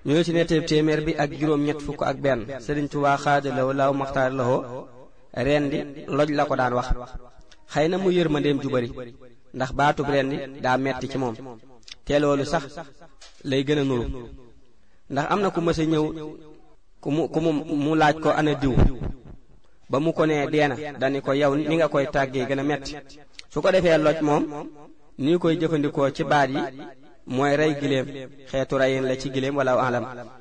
ñoo ci nettali téeméer bi ak juróom ñett fukk ak benn Sëriñ Tuubaa xaadalawo law maxtaar lawoo rendi loj la ko daan wax xëy na mu yërmandeem ju bari ndax baatub rendi daa metti ci moom te loolu sax lay gën a nuru ndax am na ku mës a ñëw ku mu ku mu mu laaj ko ana diw ba mu ko nee deena dani ko yow ni nga koy tàggee gën a metti su ko defee loj moom ni koy jëfandikoo ci baat yi mooy rey giléem xeetu reyin la ci giléem wala alam